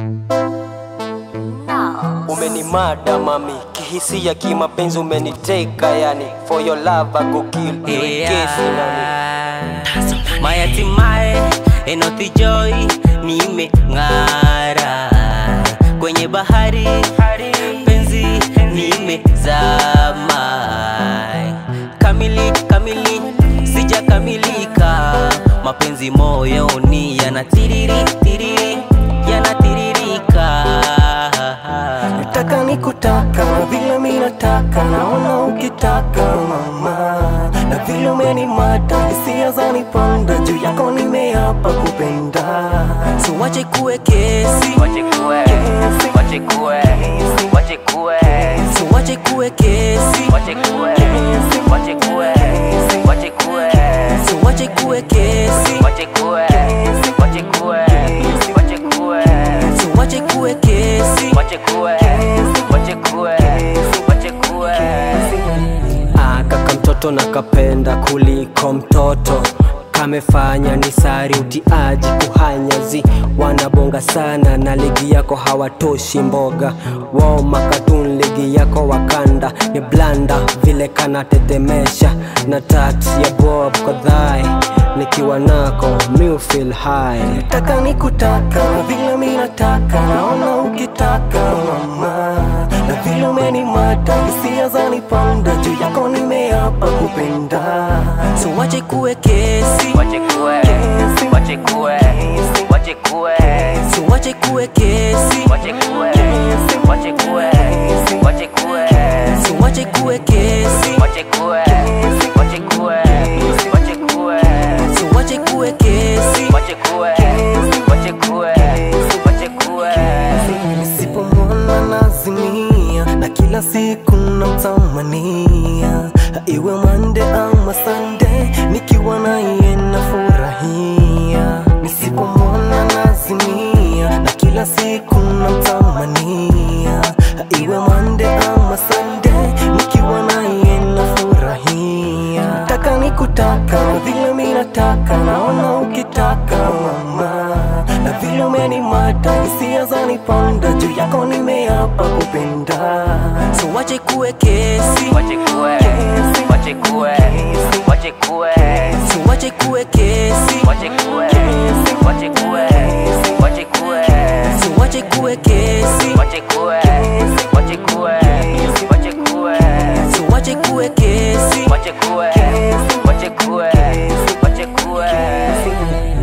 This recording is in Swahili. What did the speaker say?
Umenimada mami, kihisia kimapenzi umeniteka yani For your love I go kill iwe kesi nani Mayatimae Enothi Joy nimeng'ara kwenye bahari penzi nimezama kamili kamili sijakamilika mapenzi moyoni yanatiriri tiriri yanatiririka Nataka nikutaka na vile mi nataka, naona ukitaka mama, na vile umenimata hisia zanipanda, juu yako nimeapa kupenda. so wache kuwe kesi Wache kuwe, wache kuwe, wache kuwe so wache kuwe kesi Wache kuwe, wache kuwe, wache kuwe so wache kuwe kesi Wache kuwe, wache kuwe, wache kuwe so wache kuwe kesi Wache kuwe, wache kuwe, wache kuwe Ah, kaka mtoto na kapenda kuliko mtoto kamefanya ni sari utiaji kuhanyazi wanabonga sana na ligi yako hawatoshi mboga wao makatun ligi yako wakanda ni blanda vile kanatetemesha na tat ya bob kadhae nikiwa nako mi feel high Nataka nikutaka na vile mi nataka, naona ukitaka mama, na vile umenimata hisia zanipanda, juu yako nimeapa kupenda. so wache kuwe kesi wache kuwe wache kuwe wache kuwe so wache kuwe kesi wache kuwe wache kuwe wache kuwe so wache kuwe kesi wache kuwe wache kuwe wache kuwe so wache kuwe kesi wache kuwe wache kuwe wache kuwe Nisipomwona nazimia na kila siku namtamania, iwe mande ama sande, nikiwa na yeye nafurahia. Nisipomwona nazimia na kila siku namtamania, iwe mande ama sande, nikiwa na yeye nafurahia. Nataka nikutaka na vile mi nataka, naona ukitaka mama na vile umenimata hisia zanipanda, juu yako nimeapa kupenda. so wache kuwe kesi wache kuwe wache kuwe wache kuwe so wache kuwe kesi wache kuwe wache kuwe wache kuwe so wache kuwe kesi wache kuwe wache kuwe wache kuwe so wache kuwe kesi wache kuwe wache kuwe wache kuwe